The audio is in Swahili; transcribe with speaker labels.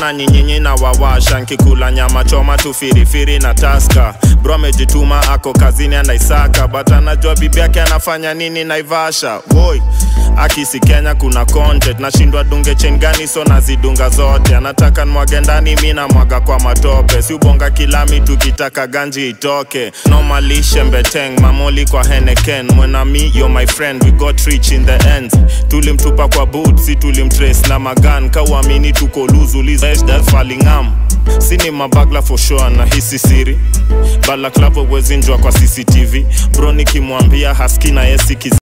Speaker 1: na nyinyinyi na wawasha nkikula nyama choma tu firifiri na taska bro amejituma ako kazini anaisaka but anajua bibi yake anafanya nini naivasha woi akisi kenya kuna content nashindwa dunge chain gani so nazidunga zote anataka nwage ndani mi namwaga kwa matope si ubonga kilami tukitaka ganji itoke nomalishe mbeteng mamoli kwa heneken mwenami yo my friend we got rich in the end tulimtupa kwa boot si tulimtrace na magan kauamini tuko luzulizfalingam sini mabagla for sure na hisi siri balaklavo wezinjwa kwa cctv bro nikimwambia haski na yesikiz